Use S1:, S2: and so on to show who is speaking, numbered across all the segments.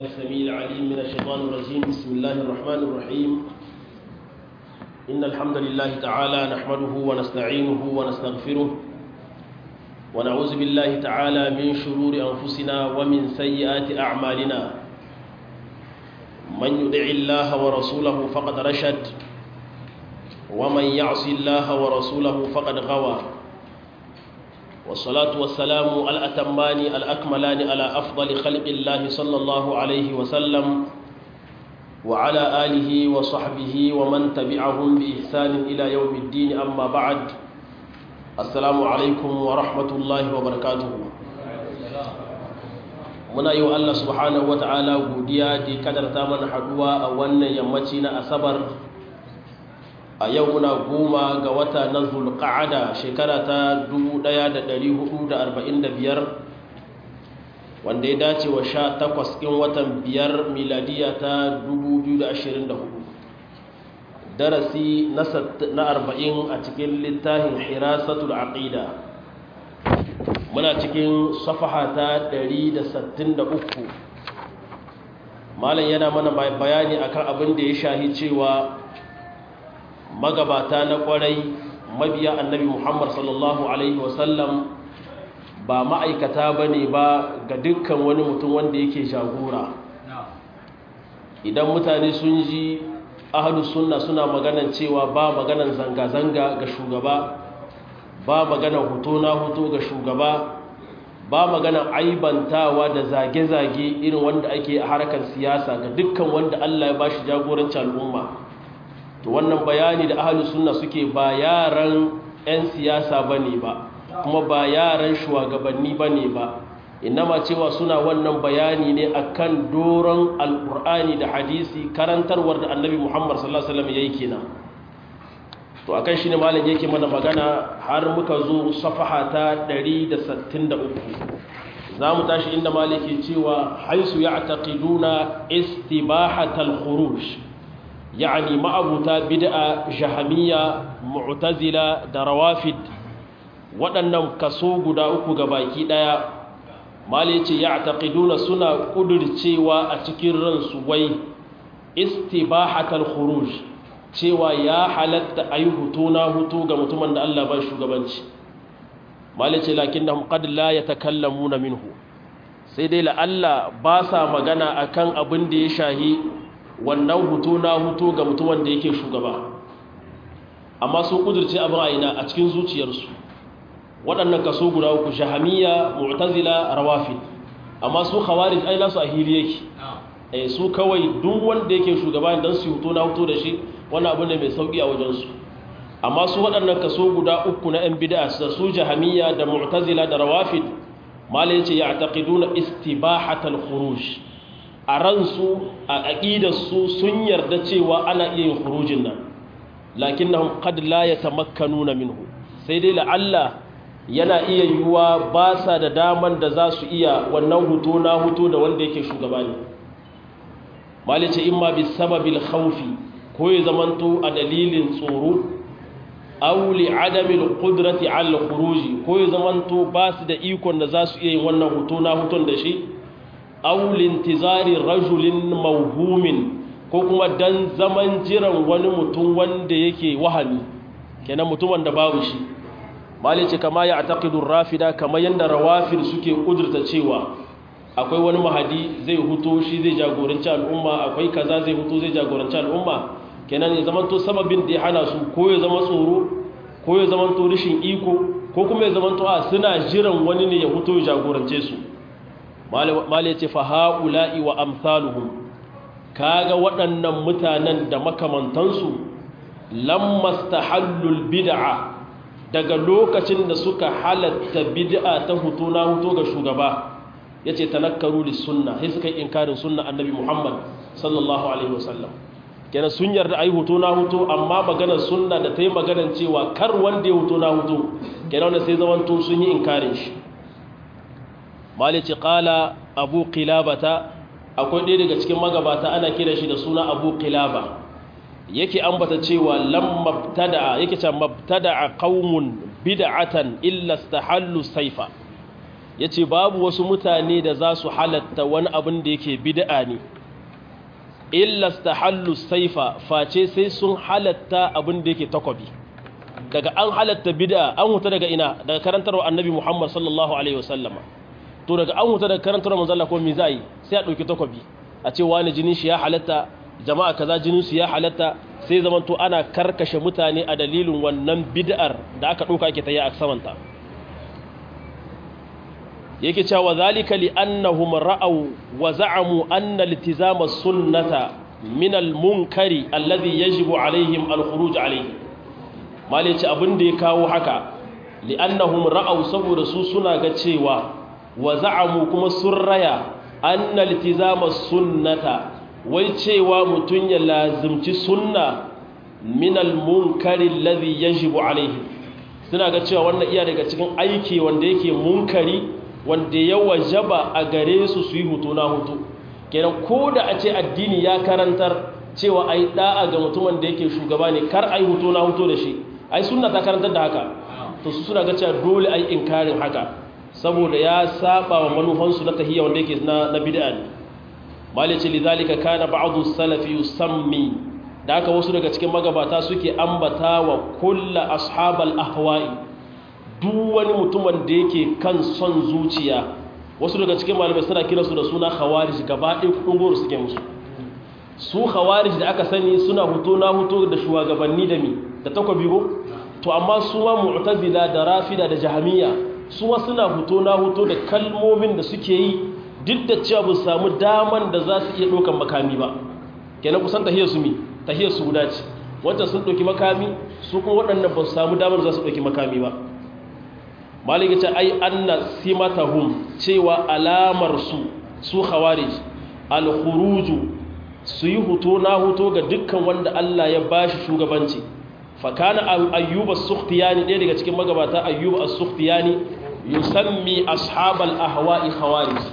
S1: السميع العليم من الشيطان الرجيم بسم الله الرحمن الرحيم إن الحمد لله تعالى نحمده ونستعينه ونستغفره ونعوذ بالله تعالى من شرور أنفسنا ومن سيئات أعمالنا من يدع الله ورسوله فقد رشد ومن يعص الله ورسوله فقد غوى والصلاة والسلام الأتمان الأكملان على أفضل خلق الله صلى الله عليه وسلم وعلى آله وصحبه ومن تبعهم بإحسان إلى يوم الدين أما بعد السلام عليكم ورحمة الله وبركاته muna yi wa Allah subhanahu wa ta'ala godiya da kadarta mana haduwa a wannan yammaci na asabar a yau muna goma ga wata na zulqa'ada shekara ta 1445 wanda ya dace wa sha takwas ɗin watan biyar miladiya ta 2024 darasi na arba'in a cikin littafin hirasatul aqida muna cikin safaha ta 163 malam yana mana bayani akan abin da ya shahi cewa magabata na kwarai mabiya annabi muhammad sallallahu alaihi wasallam ba ma'aikata ba ne ba ga dukkan wani mutum wanda yake jagora idan mutane sun ji ahalus sunna suna maganan cewa ba maganan zanga-zanga ga shugaba ba maganan hoto na hoto ga shugaba ba maganan aibantawa da zage-zage irin wanda ake a harkar siyasa ga dukkan wanda allah ya ba shi jagoranci al'umma to wannan bayani da ahalus sunna suke ba yaran 'yan siyasa bane ba kuma ba yaran shugabanni bane ba inama cewa suna wannan bayani ne akan doron alkur'ani da hadisi karantarwar da annabi muhammad sallallahu alaihi wasallam yayi kenan to akan shine malam yake mana magana har muka zo safaha ta 163 zamu tashi inda maliki cewa haisu ya'taqiduna istibahatal khuruj يعني ma'abuta bid'a jahamiyya mu'tazila da rawafid waɗannan kaso guda uku ga baki ɗaya mali ce ya taƙiduna suna ƙudurcewa a cikin ransu wai istibahatal khuruj cewa ya halatta a yi hutu na hutu ga mutumin da Allah ba shugabanci mali ce lakin da qad la yatakallamuna minhu sai dai la'alla ba sa magana akan abin da ya shahi wannan hutu na hutu ga mutumin da yake shugaba amma sun kudurce abin aina a cikin zuciyarsu waɗannan kaso guda uku shahamiya mu'tazila rawafid amma su khawarij ai nasu a hili yake eh su kawai duk wanda yake shugaba dan su hutu na hutu da shi wannan abu ne mai sauki a wajen su amma su waɗannan kaso guda uku na yan bid'a su jahamiya da mu'tazila da rawafid malai yace ya'taqiduna istibahatal khuruj a ransu a aƙidarsu sun yarda cewa ana iya yin khurujin nan lakin na qad la yatamakkanuna minhu sai dai la'alla yana iya yiwuwa ba sa da daman da za su iya wannan hutu na hutu da wanda yake shugaba ne malice imma bi sababil khawfi ko ya zamanto a dalilin tsoro aw li adami al-qudrati ala al-khuruji ko ya zamanto ba su da ikon da za su iya yin wannan hutu na hutun da shi aulin tizari rajulin mauhumin ko kuma dan zaman jiran wani mutum wanda yake wahani kenan mutumin da babu shi malice kama ya ataqidur rafida kama yanda rawafid suke kudurta cewa akwai wani mahadi zai huto shi zai jagoranci al'umma akwai kaza zai huto zai jagoranci al'umma kenan ya zamanto sababin da ya hana su ko ya zama tsoro ko ya zamanto rishin iko ko kuma ya zamanto a suna jiran wani ne ya huto ya jagorance su mali ce fa ha'ula'i wa amsaluhum kaga waɗannan mutanen da makamantansu lammas tahallul bid'a daga lokacin da suka halatta bid'a ta hutu na hutu ga shugaba yace tanakkaru lis sunna sai suka yi inkarin sunna annabi Muhammad sallallahu alaihi wasallam kenan sun yarda ai hutu na hutu amma maganar sunna da ta yi maganar cewa kar wanda ya hutu na hutu kenan sai zamanto sun yi inkarin shi malici kala abu kilabata akwai ɗaya daga cikin magabata ana kira shi da suna abu kilaba yake ambata cewa lam mabtada'a yake ce mabtada'a qaumun bid'atan illa istahallu saifa yace babu wasu mutane da za su halatta wani abin da yake bid'a ne illa stahallu saifa face sai sun halatta abin da yake takobi daga an halatta bid'a an huta daga ina daga karantarwa annabi Muhammad sallallahu alaihi wasallama to daga an huta daga karantarwa manzo Allah ko me zai sai a dauki takobi a ce wani jinin shi ya halatta jama'a kaza jinin su ya halatta sai zaman to ana karkashe mutane a dalilin wannan bid'ar da aka dauka ake tayi a samanta yake cewa zalika li annahum ra'aw wa za'amu anna iltizama sunnata min al-munkari alladhi yajibu alaihim al-khuruj alayhi malai ce abin da ya kawo haka li annahum ra'aw saboda su suna ga cewa wa za'amu kuma sun raya anna iltizama sunnata wai cewa mutun ya lazimci sunna min al-munkari alladhi yajibu alayhi suna ga cewa wannan iya daga cikin aiki wanda yake munkari wanda ya wajaba a gare su su yi hutu na hutu kenan ko da a ce addini ya karantar cewa ai da'a ga mutumin da yake shugaba ne kar ai hutu na hutu da shi ai sunna ta karantar da haka to su suna ga cewa dole ai inkarin haka saboda ya saba wa manufansu na tahiyya wanda yake na na bid'a ne malice lidhalika kana ba'du salafi yusammi da haka wasu daga cikin magabata suke ambata wa kullu ashabal ahwa'i duk wani mutumin da yake kan son zuciya wasu daga cikin malamai suna kira su da suna khawarij gaba ɗaya kudin goro suke musu su khawarij da aka sani suna hutu na hutu da shugabanni da mi da takwabi ko to amma su ma mu'tazila da rafida da jahamiya su ma suna hutu na hutu da kalmomin da suke yi duk da cewa ba samu daman da za su iya ɗaukan makami ba kenan kusan tahiyar su mi tahiyar su guda ce wancan sun ɗauki makami su kuma waɗannan ba su samu damar za su ɗauki makami ba malika ce ai anna simatahum cewa alamar su su khawarij al-khuruju su yi huto na huto ga dukkan wanda Allah ya bashi shugabanci fa kana ayyub as-sukhtiyani ɗaya daga cikin magabata ayyub as-sukhtiyani yusammi ashabal ahwa'i khawarij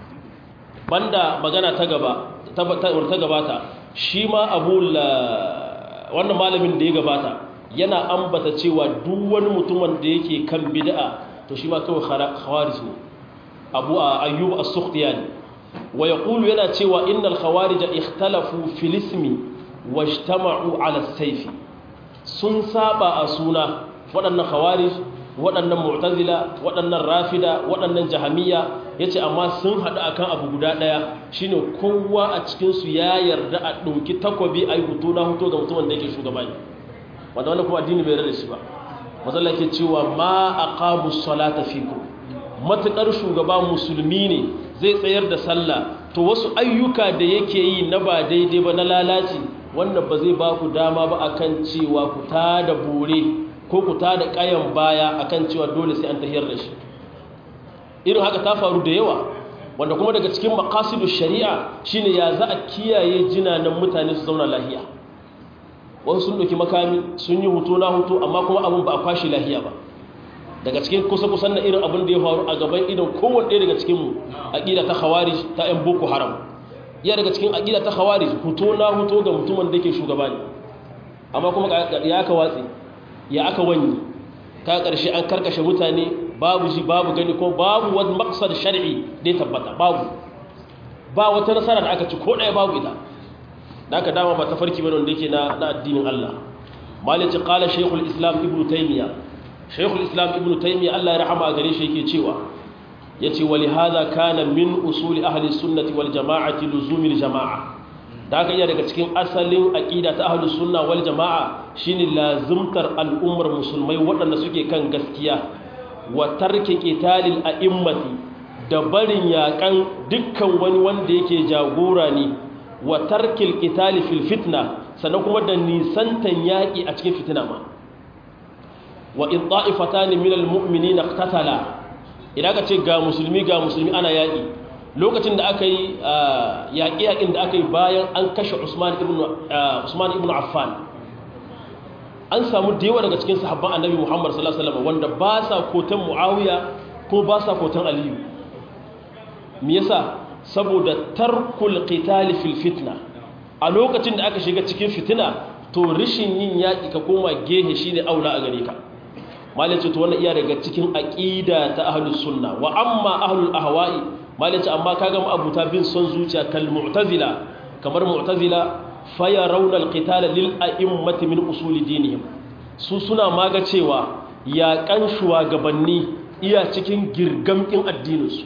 S1: banda magana ta gaba ta ta gabata shi ma abu wannan malamin da ya gabata yana ambata cewa duk wani mutumin da yake kan bid'a to shi ma kawai khawarij ne abu ayyub as-sukhtiyani wa yaqulu yana cewa innal khawarij ikhtalafu fil ismi wajtama'u ala as-sayf sun saba a suna waɗannan khawarij waɗannan mu'tazila waɗannan rafida waɗannan jahamiyya yace amma sun haɗu akan abu guda ɗaya shine kowa a cikin su ya yarda a ɗauki takobi ayi hutu na hutu ga mutumin da yake shugabani wanda wannan kuma addini bai rada shi ba mazalla ke cewa ma aqamu salata fikum matakar shugaba musulmi ne zai tsayar da sallah to wasu ayyuka da yake yi na ba daidai ba na lalaci wannan ba zai ba ku dama ba akan cewa ku ta da bore ko ku ta da kayan baya akan cewa dole sai an tahiyar da shi irin haka ta faru da yawa wanda kuma daga cikin maqasidu shari'a shine ya za a kiyaye jinanan mutane su zauna lahiya wasu sun ɗauki makami sun yi hutu na hutu amma kuma abin ba a kwashe lahiya ba daga cikin kusa-kusan na irin abin da ya faru a gaban idan kowane ɗaya daga cikinmu aƙida ta hawari ta 'yan boko haram iya daga cikin aƙida ta hawari hutu na hutu ga mutumin da ke shugaba ne amma kuma ya aka watsi ya aka wani ta ƙarshe an karkashe mutane babu shi babu gani ko babu wani maksar shari'i da ya tabbata babu ba wata nasara da aka ci ko ɗaya babu ita da aka dama ba ta farki bane wanda yake na addinin Allah malici qala shaykhul islam ibnu taymiya shaykhul islam ibnu taymiya Allah ya rahama gare shi yake cewa yace wali hadha kana min usuli ahli sunnati wal jama'ati luzumil jama'a da aka iya daga cikin asalin aqida ta ahli sunna wal jama'a shine lazimtar al'ummar musulmai waɗanda suke kan gaskiya wa tarki qitalil a'immati da barin yakan dukkan wani wanda yake jagora ne wa tarkil qitali fil fitna sannan kuma da nisantan yaki a cikin fitina ma wa in ta'ifatan min al mu'minina iqtatala idan ka ce ga musulmi ga musulmi ana yaki lokacin da aka yi yaƙi yaƙin da aka yi bayan an kashe Usman ibn Usman ibn Affan an samu da yawa daga cikin sahabban Annabi Muhammad sallallahu alaihi wasallam wanda ba sa kotan Muawiya ko ba sa kotan Aliyu me yasa saboda tarkul qitali fil fitna a lokacin da aka shiga cikin fitina to rishin yin yaki ka koma gehe shine aula a gare ka malice to wannan iya daga cikin aqida ta ahlus sunna wa amma ahlul ahwa'i malice amma kaga mu abuta bin son zuciya kal mu'tazila kamar mu'tazila fayarawna al-qital lil a'immati min usul dinihim su suna maga cewa ya kan shugabanni iya cikin girgamkin addininsu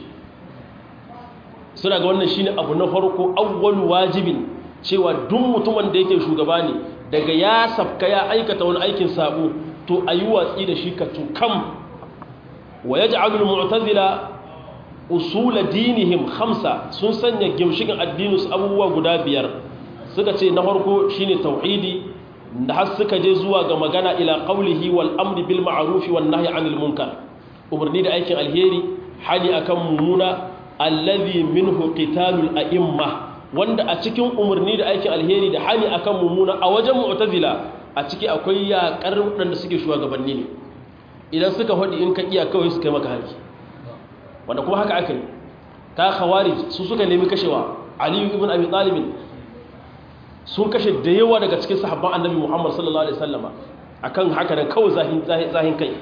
S1: suna ga wannan shine abu na farko awwal wajibin cewa duk mutumin da yake shugaba ne daga ya safka ya aikata wani aikin sabo to ayi watsi da shi ka tukam wa yaj'alu al-mu'tazila usul dinihim khamsa sun sanya gimshikin addininsu abubuwa guda biyar suka ce na farko shine tauhidi da har suka je zuwa ga magana ila qawlihi wal amri bil ma'ruf wan nahyi 'anil munkar umarni da aikin alheri hali akan mumuna allazi minhu qitalul a'imma wanda a cikin umarni da aikin alheri da hali akan mumuna a wajen mu'tazila a ciki akwai yaƙar waɗanda suke shugabanni ne idan suka faɗi in ka iya kawai su kai maka hari wanda kuma haka aka yi ka khawarij su suka nemi kashewa aliyu ibn abi talib sun kashe da yawa daga cikin sahabban annabi muhammad sallallahu alaihi wasallama akan haka nan kawai zahin zahin kai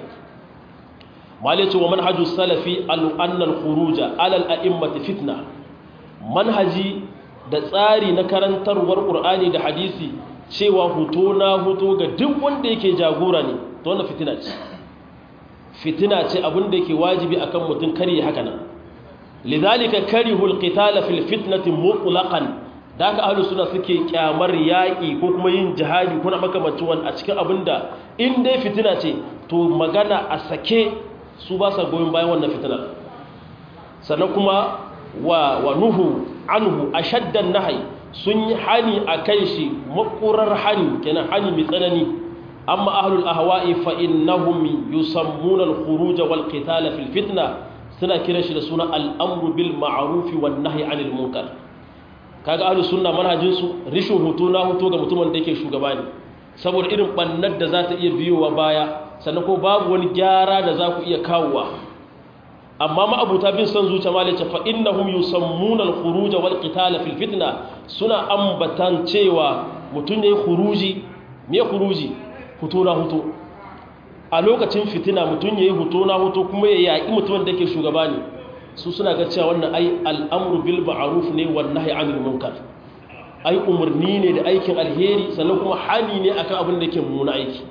S1: malice wa manhaju salafi anna al-khuruja ala al-a'immati fitna manhaji da tsari na karantarwar qur'ani da hadisi cewa huto na huto ga duk wanda yake jagora ne to wannan fitina ce fitina ce abin da yake wajibi akan mutum kare haka nan lidhalika karihu al-qital fil fitnati mutlaqan da aka ahlus sunna suke kyamar yaki ko kuma yin jihadi kuna makamancin wani a cikin abinda in dai fitina ce to magana a sake su ba sa goyon bayan wannan fitinar sannan kuma wa, wa nuhu anhu a shaddan nahai sun yi hani a kan shi makurar hani kenan hani mai tsanani amma ahlul ahwa'i fa innahum yusammuna al-khuruj wal qital fil fitna suna kiran shi da suna al-amru bil ma'ruf wan nahyi 'anil munkar kaga ahlus sunna manhajin su rishin hutu na hutu ga mutumin da yake shugaba ne saboda irin bannar da za ta iya biyowa baya sannan ko babu wani gyara da za ku iya kawowa amma ma'abuta bin son zuciya ma lace fa innahum yusammuna al-khuruj wal qital fil fitna suna ambatan cewa mutun yayi khuruji me khuruji hutu na hutu a lokacin fitina mutun yayi hutu na hutu kuma ya yaki mutumin da yake shugaba ne su suna ga cewa wannan ai al'amru bil ma'ruf ne wan nahyi 'anil munkar ai umarni ne da aikin alheri sannan kuma hani ne akan abin da yake mummuna aiki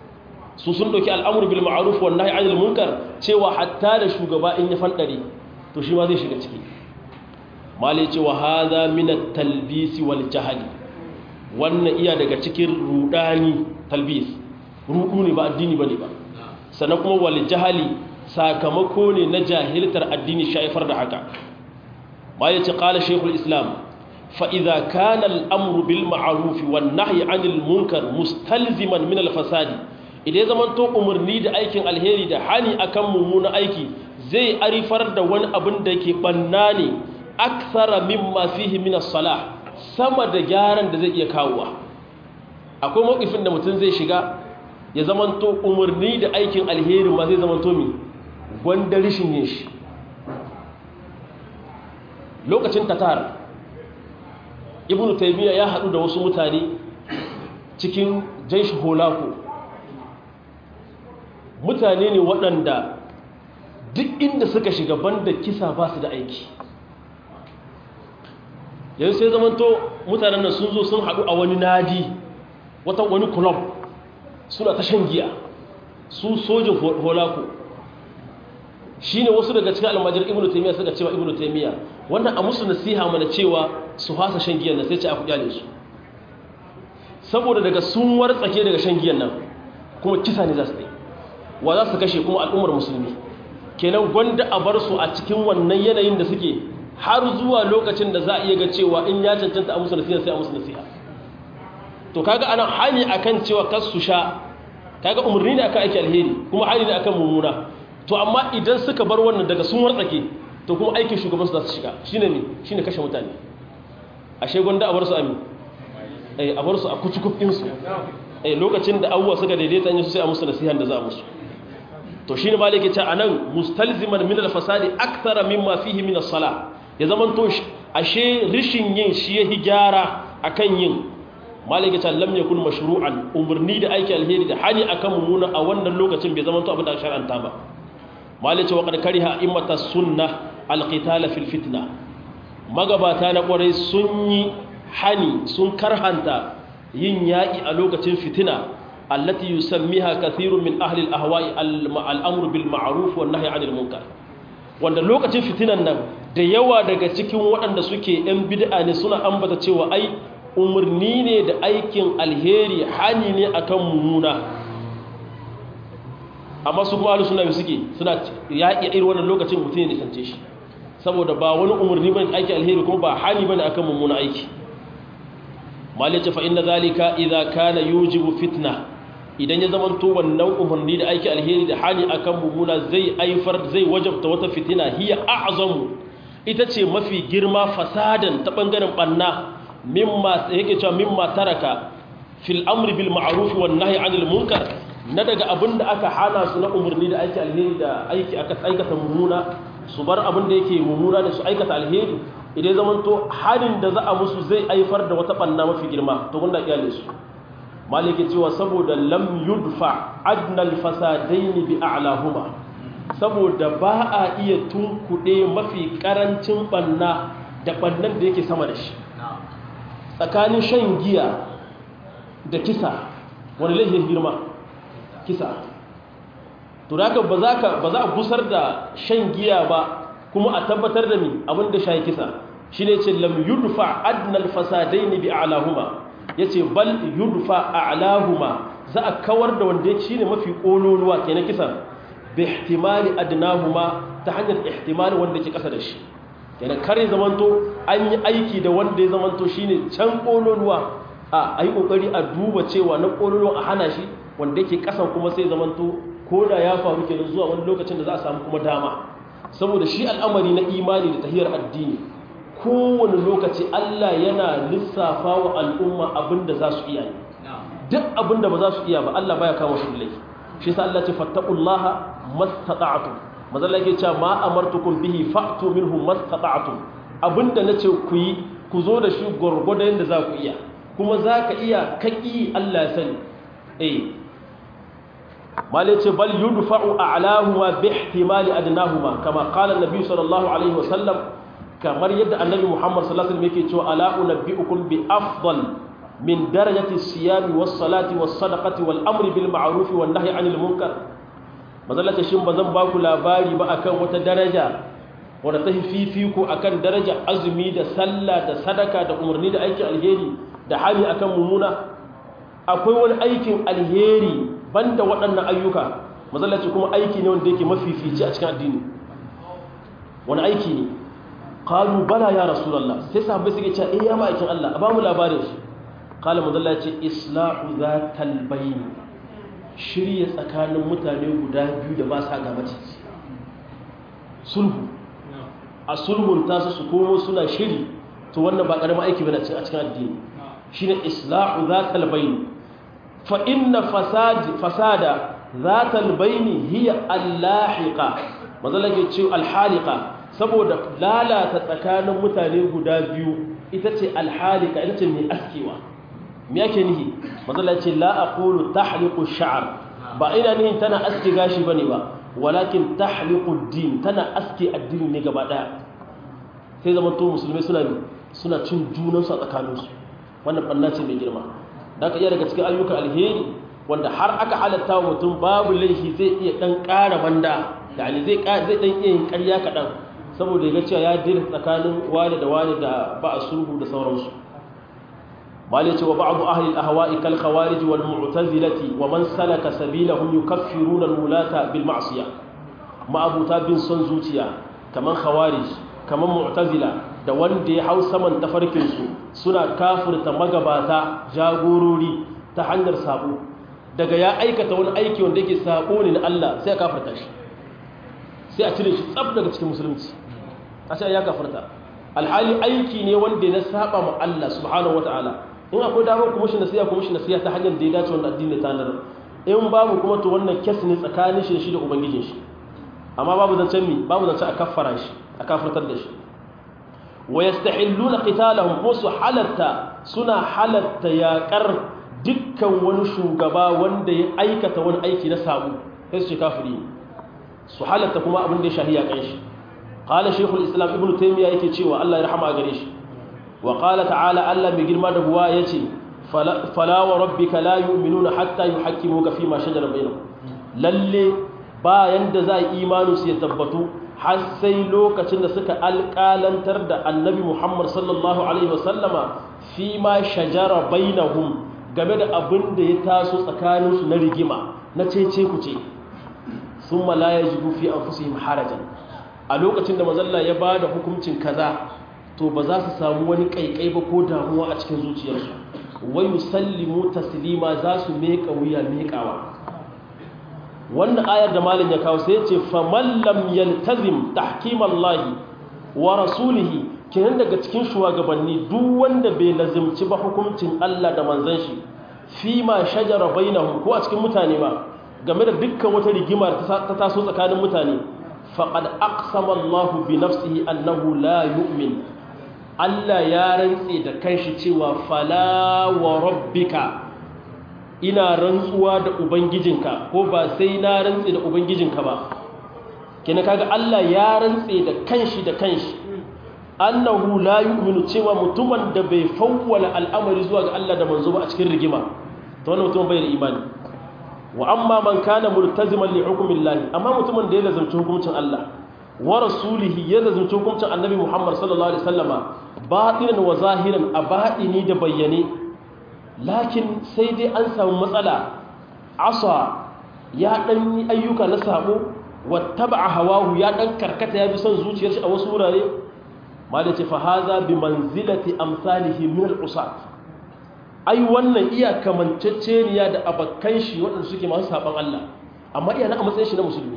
S1: su sun dauki al'amru bil ma'ruf wan nahyi 'anil munkar cewa hatta da shugaba in ya fandare to shi ma zai shiga ciki malai cewa hadha min at-talbis wal jahl wannan iya daga cikin rudani talbis rudu ne ba addini bane ba sannan kuma wal jahali sakamako ne na jahiltar addini shaifar da haka ma ya ce ƙala shekul islam fa'iza kana al'amuru bil ma'arufi wan nahi anil munkar mustalziman min alfasadi idan zaman to umarni da aikin alheri da hani akan mummuna aiki zai arifar da wani abin da ke banna ne aksara mimma fihi min as-salah sama da gyaran da zai iya kawowa akwai mawkifin da mutum zai shiga ya zamanto umarni da aikin alheri ma zai zamanto mi gwanda rishin yin shi lokacin tatar ibn taimiyya ya haɗu da wasu mutane cikin jaishi holako mutane ne waɗanda duk inda suka shiga banda kisa ba su da aiki yanzu sai zamanto mutanen nan sun zo sun haɗu a wani nadi wata wani kulob suna ta shan giya su sojin holako shi ne wasu daga cikin almajir ibn taimiyya suka cewa ibn taimiyya wannan a musu nasiha mana cewa su fasa shan giyan nan sai ce a kuɗi su saboda daga sun wartsake daga shan giyan nan kuma kisa ne za su yi wa za su kashe kuma al'ummar musulmi kenan gwanda a bar su a cikin wannan yanayin da suke har zuwa lokacin da za a iya ga cewa in ya cancanta a musu nasiha sai a musu nasiha to kaga ana hani akan cewa kas su sha kaga umarni ne akan aiki alheri kuma hani ne akan mummuna to amma idan suka bar wannan daga sun wartsake to kuma aikin shugaban su za su shiga shine ne shine kashe mutane ashe gwanda a bar su ami eh a bar su a kucukuf din su eh lokacin da awwa suka daidaita yin su sai a musu nasihan da za a musu to shine malike ce anan mustalziman min al-fasadi akthara mimma fihi min as-salah ya zaman to ashe rishin yin shi yahi gyara akan yin malaka ta lam yakun mashru'an umurni da aiki alheri da hani akan mummuna a wannan lokacin bai zama to abin da shar'anta ba malaka wa qad kariha immata sunna alqital fil fitna magabata na kwarai sun yi hani sun karhanta yin yaƙi a lokacin fitina allati yusammiha kathirun min ahli al-ahwa'i al-amru bil ma'ruf wan nahyi 'anil munkar wanda lokacin fitinan nan da yawa daga cikin waɗanda suke yan bid'a ne suna ambata cewa ai umarni ne da aikin alheri hani ne akan mummuna amma su kuma suna bi suke suna yaƙi irin wannan lokacin mutum ne sance shi saboda ba wani umarni bane aikin alheri kuma ba hani bane akan mummuna aiki malice fa inna zalika idza kana yujibu fitna idan ya zamanto wannan umarni da aiki alheri da hani akan mummuna zai aifar zai wajabta wata fitina hiya a'zamu ita ce mafi girma fasadan ta bangaren banna mimma yake cewa mimma taraka fil amri bil ma'ruf wan nahyi 'anil munkar na daga abinda aka hana su na umarni da aiki alheri da aiki aka aikata mummuna su bar abin da yake mummuna da su aikata alheri idan zaman to harin da za a musu zai aifar da wata banna mafi girma to gunda iyale su malike cewa saboda lam yudfa adnal fasadaini bi a'lahuma saboda ba a iya tunkuɗe mafi karancin banna da bannan da yake sama da shi tsakanin shan giya da kisa wani laifin girma kisa to da haka ba za a busar da shan giya ba kuma a tabbatar da mi abinda shayi kisa shi ne ce lam yudfa adnal fasadaini bi a'lahuma yace bal yudfa a'lahuma za a kawar da wanda yake shine mafi kololuwa kenan kisan bi ihtimali adnahuma ta hanyar ihtimali wanda yake kasa da shi kenan kare zamanto an yi aiki da wanda ya zamanto shine can kololuwa a ayi kokari a duba cewa na kololuwa a hana shi wanda yake kasan kuma sai zamanto ko da ya faru kenan zuwa wani lokacin da za a samu kuma dama saboda shi al'amari na imani da tahiyar addini kowane lokaci Allah yana lissafa wa al'umma abinda za su iya duk abinda ba za su iya ba Allah baya kama su laifi shi sa Allah ce fattaqullaha mastata'tum mazalla yake cewa ma amartukum bihi fa'tu minhu mastata'tum abinda nace ku yi ku zo da shi gurgurda yanda za ku iya kuma za ka iya kaki Allah ya sani eh malai ce bal yudfa'u a'lahuma bi ihtimali adnahuma kama qala an-nabi sallallahu alaihi wasallam kamar yadda annabi Muhammad sallallahu alaihi wasallam yake cewa ala unabbiukum bi afdal min darajati as-siyam was-salati was-sadaqati wal-amri bil ma'ruf wan-nahyi 'anil munkar mazallata shin bazan ba ku labari ba akan wata daraja wanda ta fifiko akan daraja azumi da sallah da sadaka da umarni da aikin alheri da hali akan mumuna akwai wani aikin alheri banda waɗannan ayyuka mazallaci kuma aiki ne wanda yake mafifici a cikin addini wani aiki ne qalu bala ya rasulullah sai sahabbai suke cewa eh ya ma'aikin Allah a ba mu labarin shi qala mazallaci islahu zatal bayn shirye tsakanin mutane guda biyu da ba sa gaba ciki sulhu a sulhun tasu su komo suna shiri to wannan ba karamin aiki bane a cikin addini shine islahu zatal bayn fa inna fasad fasada zatal bayn hiya al-lahiqa mazalake ce al-haliqa saboda lalata tsakanin mutane guda biyu ita ce al-haliqa ita ce mai askewa me yake nihi mazalake la aqulu tahliqu ash-sha'r ba ina nihin tana aske gashi bane ba walakin tahliqu ad-din tana aske addini ne gaba daya sai zaman to musulmai suna suna cin junansu a tsakaninsu wannan banna ce mai girma da aka iya daga cikin ayyukan alheri wanda har aka halatta wa mutum babu laifi zai iya dan ƙara banda yani zai zai dan iya yin ƙarya kaɗan saboda ya ga cewa ya dira tsakanin wani da wani da ba a sulhu da sauransu malai ce wa ba'du ahli al-ahwa'i kal khawarij wal mu'tazilati wa man salaka sabilahum yukaffiruna al-mulata bil ma'siyah ma'abuta bin son zuciya kaman khawarij kaman mu'tazila da wanda ya hau saman tafarkinsu suna kafirta magabata jagorori ta hanyar sabo daga ya aikata wani aiki wanda yake sabo ne na Allah sai ya kafirta shi sai a cire shi tsab daga cikin musulunci a sai ya kafirta alhali aiki ne wanda ya saba ma Allah subhanahu wataala in akwai damar kuma shi nasiya kuma shi nasiya ta hanyar da ya dace wannan addini ta nan in babu kuma to wannan kes ne tsakanin shi da ubangijin shi amma babu zancen mi babu zancen a kaffara shi a kafirtar da shi wa yastahilluna qitalahum kuma su halatta suna halatta yaƙar dukkan wani shugaba wanda ya aikata wani aiki na sabu sai su ce kafiri su halatta kuma abin da ya shahi yaƙan shi qala shaykhul islam ibnu taymiya yake cewa Allah ya rahama gare shi wa qala ta'ala Allah mai girma da buwa yace fala wa rabbika la yu'minuna hatta yuhakkimuka fi ma shajara bainahum lalle bayan da za imanu su ya tabbatu har sai lokacin da suka alƙalantar da annabi Muhammad sallallahu alaihi wasallama fi ma shajara bainahum game da abin da ya taso tsakaninsu na rigima na cece ku ce sun malaya jibu fi an fusu harajan a lokacin da mazalla ya ba da hukuncin kaza to ba za su samu wani ƙaiƙai ba ko damuwa a cikin zuciyarsu wai musallimu taslima za su meƙa wuya meƙawa wannan ayar da malin ya kawo sai ce faman lam yaltazim tahkimallahi wa rasulihi kenan daga cikin shugabanni duk wanda bai lazimci ba hukuncin Allah da manzon shi fi ma shajara bainahum ko a cikin mutane ba game da dukkan wata rigima ta taso tsakanin mutane faqad aqsama Allahu bi nafsihi annahu la yu'min Allah ya rantse da kanshi cewa fala wa rabbika ina rantsuwa da ubangijinka ko ba sai na rantse da ubangijinka ba kina kaga Allah ya rantse da kanshi da kanshi annahu la yu'minu cewa mutumin da bai fawwala al'amari zuwa ga Allah da manzo ba a cikin rigima to wannan mutum bai da imani wa amma man kana multaziman li hukmillahi amma mutumin da ya lazumci hukuncin Allah wa rasulihi ya lazumci hukuncin annabi Muhammad sallallahu alaihi wasallama batinan wa zahiran a batini da bayyane lakin sai dai an samu matsala asa ya dan yi ayyuka na sabo wattaba'a hawahu ya dan karkata ya bi son zuciyar shi a wasu wurare ma da ce fa haza bi manzilati amsalihi min al-usat ai wannan iya kamanceceniya da abakkan shi waɗanda suke masu saban Allah amma iya na a matsayin shi na musulmi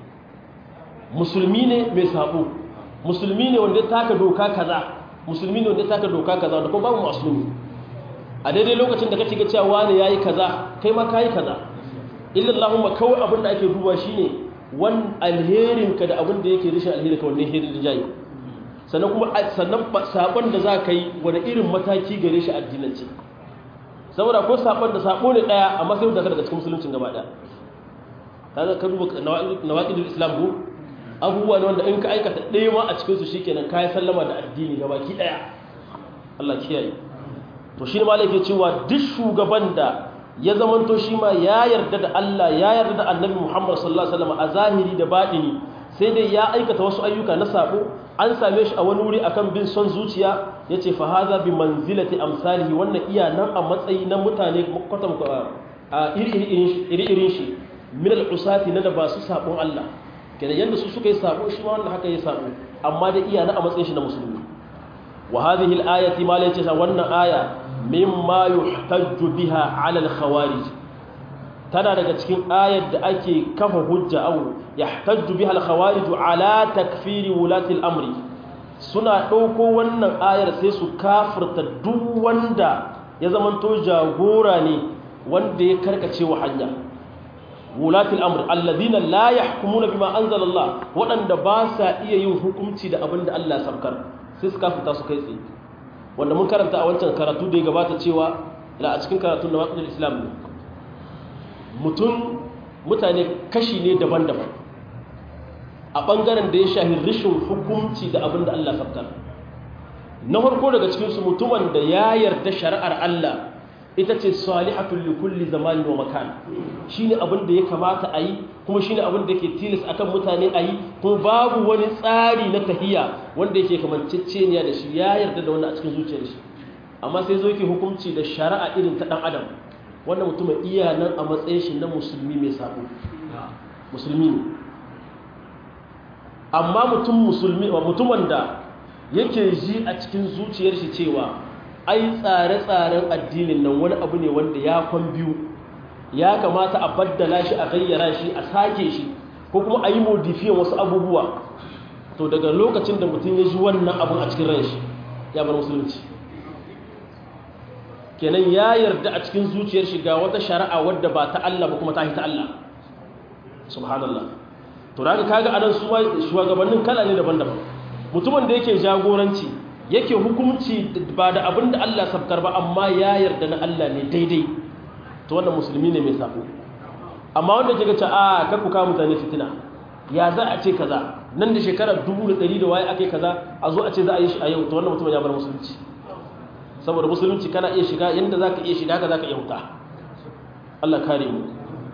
S1: musulmi ne mai sabo musulmi ne wanda ya taka doka kaza musulmi ne wanda ya taka doka kaza da kuma babu musulmi a daidai lokacin da kake ga cewa wani yayi kaza kai ma kai kaza illa Allahumma kawai abin da ake duba shine wan alherin ka da abin da yake rishin alheri ka wannan herin da jayi sannan kuma sannan sabon da za ka yi wani irin mataki gare shi addinance saboda ko sabon da sabo ne daya amma sai da daga cikin musuluncin gaba daya kaga ka duba nawaqidul islam ko abubuwa ne wanda in ka aikata ɗaya ma a cikin su shikenan kai sallama da addini gabaki daya Allah kiyaye to shi ne ma yake cewa duk shugaban da ya zamanto shi ma ya yarda da Allah ya yarda da Annabi Muhammad sallallahu alaihi wasallam a zahiri da batini sai dai ya aikata wasu ayyuka na sabo an same shi a wani wuri akan bin son zuciya yace fa hadha bi manzilati amsalihi wannan iya nan a matsayi na mutane kwatam a iri-irin shi min al-usati na da ba su sabon Allah kenan yanda su suka yi sabo shi ma wannan haka ya sabo amma da iya nan a matsayin shi na musulmi wa hadhihi al-ayati ma la yace wannan aya mimma yuhtajju biha 'ala al-khawarij tana daga cikin ayar da ake kafa hujja au yahtajju biha al-khawarij 'ala takfiri wulati al-amri suna dauko wannan ayar sai su kafirta duk wanda ya zamanto jagora ne wanda ya karkace wa hanya wulati al-amr alladhina la yahkumuna bima anzala Allah wadanda ba sa iya yin hukunci da abinda Allah ya sabkar sai su kafirta su kai tsaye wanda mun karanta a wancan karatu da ya gabata cewa ila a cikin karatun na waƙilin islam ne mutum mutane kashi ne daban-daban a ɓangaren da ya shahi rishin hukunci da abin da Allah sabtar na farko daga cikinsu mutumin da ya yarda shari'ar Allah ita ce salihatul li kulli zamani wa makan shine abin da ya kamata a yi kuma shine abin da yake tilas akan mutane a yi kuma babu wani tsari na tahiya wanda yake kamanceceniya da shi ya yarda da wannan a cikin zuciyar shi amma sai zo yake hukunci da shari'a irin ta dan adam wannan mutumin iya nan a matsayin shi na musulmi mai sabo musulmi ne amma mutum musulmi mutumin da yake ji a cikin zuciyar shi cewa ai tsare-tsaren addinin nan wani abu ne wanda ya kwan biyu ya kamata a baddala shi a gayyara shi a sake shi ko kuma a yi modifiyan wasu abubuwa to daga lokacin da mutum ya ji wannan abun a cikin ran shi ya bar musulunci kenan ya yarda a cikin zuciyar shi ga wata shari'a wadda ba ta Allah ba kuma ta ta Allah subhanallah to daga kaga anan su shugabannin kala ne daban-daban mutumin da yake jagoranci yake hukunci ba da abin da Allah sabkar ba amma ya yarda na Allah ne daidai to wannan musulmi ne mai sabo amma wanda ke gace a kar ku kawo mutane fitina ya za a ce kaza nan da shekarar dubu da ɗari da waye ake kaza a zo a ce za a yi shi a yau to wannan mutum ya bar musulunci saboda musulunci kana iya shiga yadda za ka iya shiga ka za ka iya huta Allah kare mu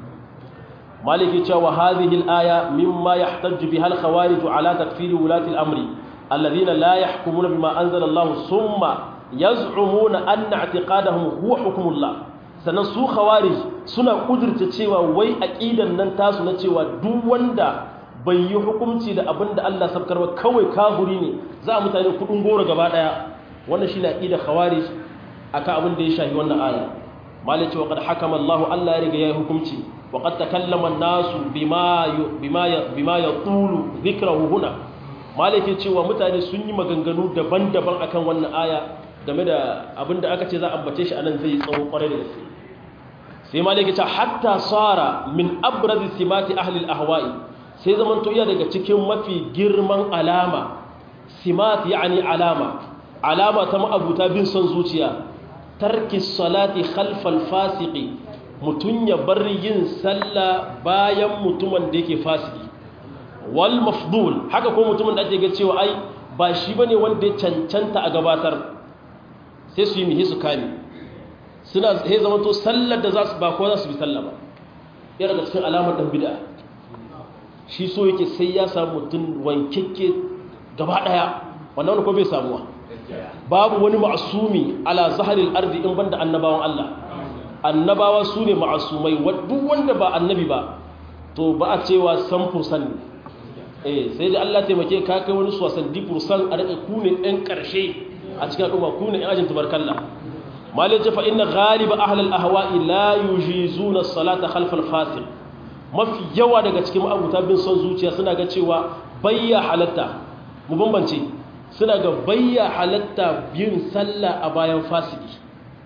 S1: maliki cewa hadhihi al-aya mimma yahtajju biha al-khawarij ala takfiri wulati al-amri alladhina la yahkumuna bima anzala Allah thumma yaz'umuna anna i'tiqadahum huwa hukmullah sannan su khawarij suna kudurta cewa wai aqidan nan tasu na cewa duk wanda bai yi hukunci da abinda Allah sabkar ba kawai kafiri ne za a mutane kudin goro gaba daya wannan shine aqidar khawarij akan abin da ya shafi wannan aya malai cewa qad hakama Allah Allah ya riga ya hukunci wa qad takallama an-nasu bima bima bima yatulu dhikrahu huna malai ke cewa mutane sun yi maganganu daban-daban akan wannan aya game da abin da aka ce za a ambace shi anan zai tsawo kwarai da gaske sai malai ke cewa hatta sara min abrazi simati ahli al-ahwa'i sai zaman to iya daga cikin mafi girman alama simat yani alama alama ta ma'abuta bin son zuciya tarki salati khalfal fasiki mutum ya bar yin sallah bayan mutumin da yake fasiki wal mafdul haka ko mutumin da ake ga cewa ai ba shi bane wanda ya cancanta a gabatar sai su yi mihi su kame suna sai zama to sallar da za su ba ko za su bi sallah ba ya daga cikin alamar dan bid'a shi so yake sai ya samu mutum wankekke gaba daya wannan wani ko bai samuwa babu wani ma'asumi ala zaharil ardi in banda annabawan Allah annabawa su ne ma'asumai duk wanda ba annabi ba to ba a cewa san fursan ne eh sai da Allah taimake ka kai wani sosan di fursan a daga ku ne ɗan ƙarshe a cikin al'umma ku ne ɗan ajin tubarkalla malai ce fa inna ghaliba ahlal ahwa'i la yujizuna salata khalfal fasiq mafi yawa daga cikin abuta bin son zuciya suna ga cewa bayya halatta mu bambance suna ga bayya halatta yin sallah a bayan fasiki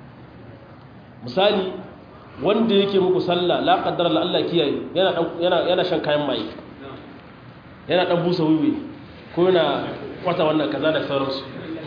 S1: misali wanda yake muku sallah la qaddara la Allah kiyaye yana yana yana shan kayan maye yana dan busa wiwi ko yana kwata wannan kaza da sauransu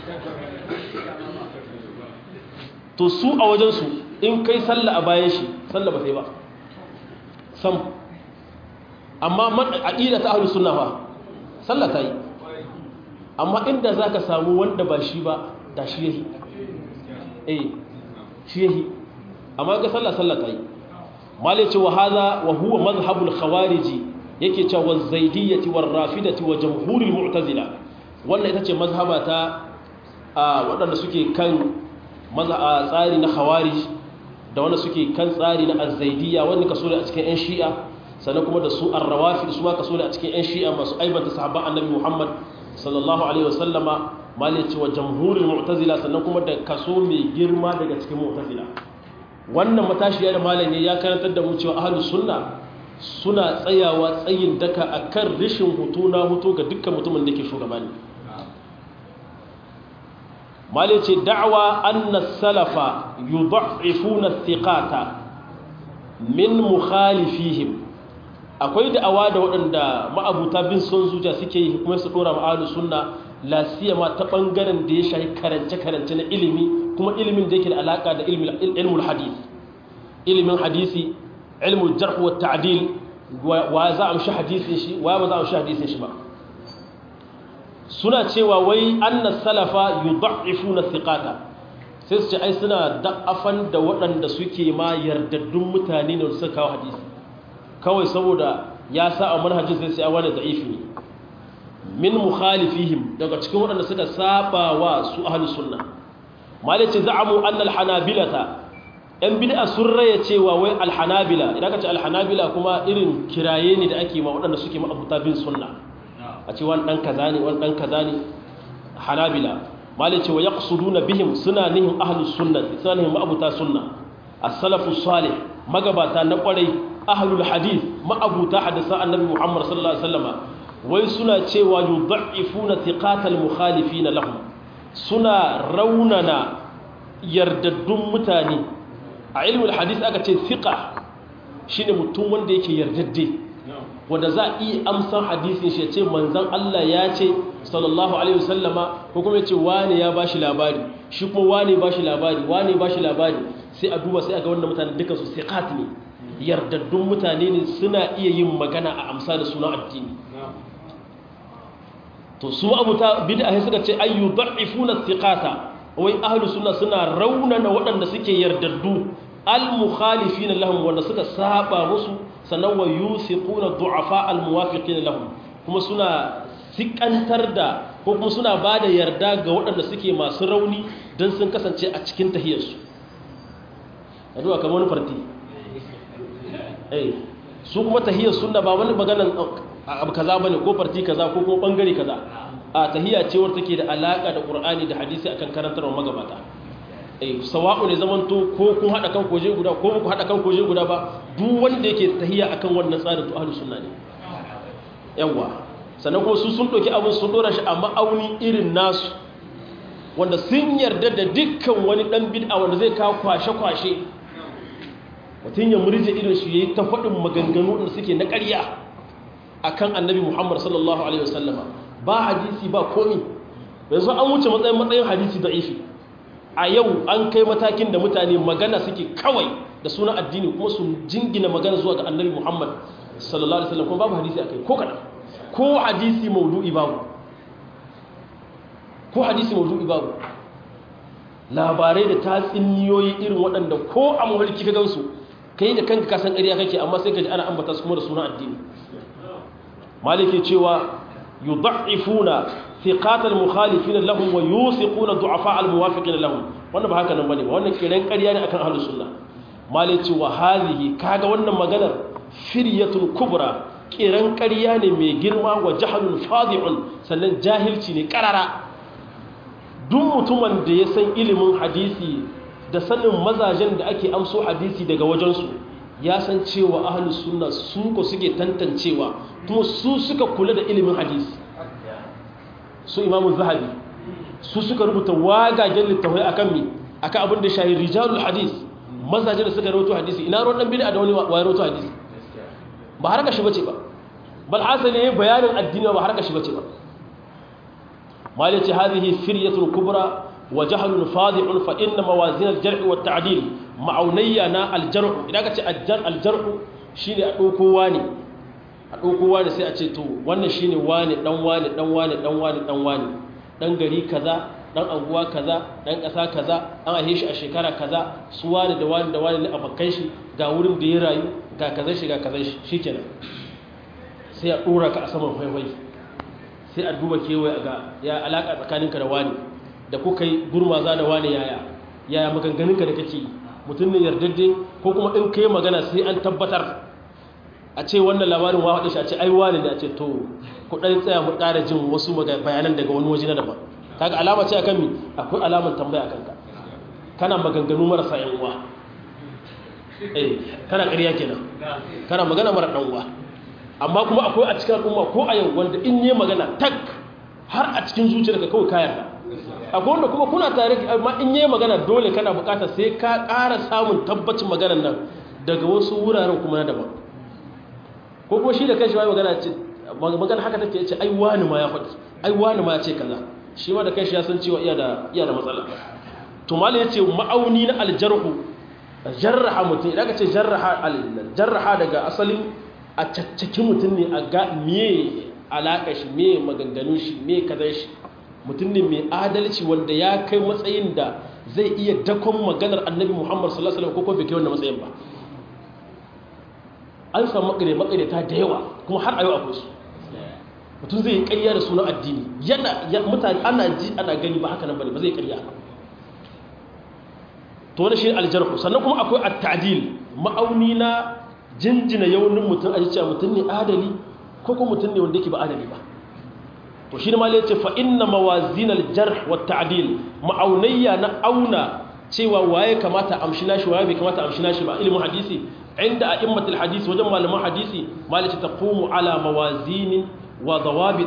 S1: to su a wajen su in kai sallah a bayan shi sallah ba sai ba sam amma aqida ta ahlus sunna fa sallah ta yi amma inda za ka samu wanda ba shi ba da shi yahi eh shi yahi amma ga sallah sallah ta yi malai ce wa haza wa huwa mazhabul khawariji yake cewa wa zaidiyyati war rafidati wa jamhuril mu'tazila wannan ita ce mazhaba ta waɗanda suke kan tsari na khawarij da wanda suke kan tsari na azzaidiyya wanda kaso da a cikin 'yan shi'a sannan kuma da su arrawafi su ma kaso da a cikin 'yan shi'a masu aibanta sahabban annabi muhammad sallallahu alaihi wasallama malai cewa jamhurin mu'tazila sannan kuma da kaso mai girma daga cikin mu'tazila wannan matashiya da malai ne ya karantar da mu cewa ahlus sunna suna tsayawa tsayin daka akan rishin hutu na hutu ga dukkan mutumin da ke shugabani malai ce da'wa anna salafa yudha'ifuna thiqata min mukhalifihim akwai da'awa da waɗanda ma'abuta bin son zuciya suke yi kuma su ɗora ma'alu sunna lasiyama ta ɓangaren da ya shahi karance-karance na ilimi kuma ilimin da yake da alaƙa da ilmul hadis ilimin hadisi ilmul jarh wa ta'dil wa za a amshi hadisin shi wa ba za a amshi hadisin shi ba suna cewa wai annas salafa yudha'ifuna thiqata sai su ce ai suna da'afan da waɗanda suke ma yardaddun mutane ne suka kawo hadisi kawai saboda ya sa a manhajin sai sai wani da'ifi ne min mukhalifihim daga cikin waɗanda suka saba wa su ahlus sunna malice za'amu anna al-hanabilata yan bid'a sun raya cewa wai al-hanabila idan ka ce al-hanabila kuma irin kiraye ne da ake ma waɗanda suke ma'abuta bin sunna a ce wani dan kaza ne wani dan kaza ne hanabila malice wa yaqsuduna bihim suna nihin ahlus sunna suna nihin ma'abuta sunna as-salafus salih magabata na kwarai ahlul hadith ma'abuta hadisa annabi Muhammad sallallahu alaihi wasallama wai suna cewa yudha'ifuna thiqatal mukhalifin lahum suna raunana yardaddun mutane a ilmul hadith aka ce thiqa shine mutum wanda yake yardadde wanda za a iya amsan hadisin shi ya ce manzan Allah ya ce sallallahu alaihi wasallama ko kuma ya ce wane ya bashi labari shi kuma wane bashi labari wane bashi labari sai a duba sai a ga wannan mutane duka su siqat ne yardaddun mutane ne suna iya yin magana a amsa da suna addini to su abuta bid'a sai suka ce ayu da'ifuna thiqata wai ahlus sunna suna raunana waɗanda suke yardaddu al-mukhalifina lahum wanda suka saba musu sannan wa yusiquna du'afa al-muwafiqina lahum kuma suna sikantar da ko kuma suna bada yarda ga waɗanda suke masu rauni dan sun kasance a cikin tahiyarsu aduwa kamar wani farti eh su kuma tahiyar sunna ba wani maganan abu kaza bane ko farti kaza ko kuma bangare kaza a tahiyya ce wacce take da alaka da qur'ani da hadisi akan karantarwar magabata eh sawa'u ne zamanto ko kun hada kan koje guda ko ku hada kan koje guda ba duk wanda yake tahiyya akan wannan tsarin to ahlus sunna ne yawa sannan ko su sun doki abin sun dora shi a ma'auni irin nasu wanda sun yarda da dukkan wani dan bid'a wanda zai kawo kwashe kwashe mutum ya murje irin shi yayi ta faɗin maganganu da suke na ƙarya akan annabi Muhammad sallallahu alaihi wasallama ba hadisi ba komi yanzu an wuce matsayin matsayin hadisi da ifi a yau an kai matakin da mutane magana suke kawai da sunan addini kuma su jingina magana zuwa ga annabi Muhammad sallallahu alaihi wasallam kuma babu hadisi akai ko kada ko hadisi maudu'i babu ko hadisi maudu'i babu labarai da tatsuniyoyi irin waɗanda ko a mawarki ka gansu kai da kanka kasan ƙarya kake amma sai ka ji ana ambata su kuma da sunan addini maliki cewa yudha'ifuna thiqat al-mukhalifin lahum wa yusiquna du'afa al-muwafiqin lahum wannan ba haka nan bane ba wannan kiran ƙarya ne akan ahlus sunna maliki wa hadhihi kaga wannan maganar firyatul kubra kiran ƙarya ne mai girma wa jahlun fadi'un sannan jahilci ne karara duk mutumin da ya san ilimin hadisi da sanin mazajen da ake amso hadisi daga wajensu ya san cewa ahlus sunna su ko suke tantancewa kuma su suka kula da ilimin hadisi su imamu zahabi su suka rubuta wagagen littafai akan mi akan abin da shahi rijalul hadis mazajen da suka rawaito hadisi ina ruwan dan bid'a da wani wa rawaito hadisi ba harka shi bace ba bal asali bayanin addini ba harka shi bace ba مالتي هذه فرية كبرى وجهل فاضع فإن موازين الجرح والتعديل معونينا الجرح إذا قلت الجرح, الجرح شيني أدوكو واني أدوكو واني سيأتيتو وانا شيني واني دن واني دن واني دن واني دن واني دن غري كذا dan anguwa kaza dan kasa kaza an ahe shi a shekara kaza su wani da wani da wani ne abokan shi ga wurin da ya rayu ga kazan shi ga kazan shi shikenan sai a dora ka a saman faifai sai a duba kewaye ga ya alaka tsakaninka da wani da kuka yi gurmaza da wani yaya yaya maganganunka da kake mutum ne yardadde ko kuma in kai magana sai an tabbatar a ce wannan labarin wa haɗe shi a ce ai wani da a ce to ku ɗan tsaya mu ƙara jin wasu bayanan daga wani waje na daban kaga alama ce akan mi akwai alamar tambaya akan ka kana maganganu marasa yan uwa eh kana ƙarya kenan kana magana mara ɗan uwa amma kuma akwai a cikin al'umma ko a yau wanda in yi magana tak har a cikin zuciyarka kawai kayan da akwai wanda kuma kuna tare amma in yi magana dole kana bukata sai ka ƙara samun tabbacin maganar nan daga wasu wuraren kuma na daban ko kuma shi da kanshi ma magana ce magana haka take ce ai wani ma ya faɗi ai wani ma ya ce kaza shi ma da kanshi ya san cewa iya da iya da matsala to mali ya ce ma'auni na aljarhu jarraha mutum idan ka ce jarraha jarraha daga asalin a caccaki mutum ne a ga miye alaƙa shi miye maganganun shi miye kazan shi mutum ne mai adalci wanda ya kai matsayin da zai iya dakon maganar annabi muhammad sallallahu alaihi wasallam ko bai kai wannan matsayin ba an samu makare makare ta da yawa kuma har a yau akwai su mutum zai yi ƙarya da sunan addini yana mutane ana ji ana gani ba haka nan bane ba zai ƙarya to wani shi aljarhu sannan kuma akwai at-ta'dil ma'auni na jinjina yaunin mutum a cewa mutum ne adali ko kuma mutum ne wanda yake ba adali ba to shi ne ma ya ce fa inna mawazinal jarh wa ta'dil ma'aunayya na auna cewa waye kamata amshi nashi waye bai kamata amshi nashi ba ilimin hadisi inda a'immatul hadisi wajen malaman hadisi malaci taqumu ala mawazinin wa dawabitin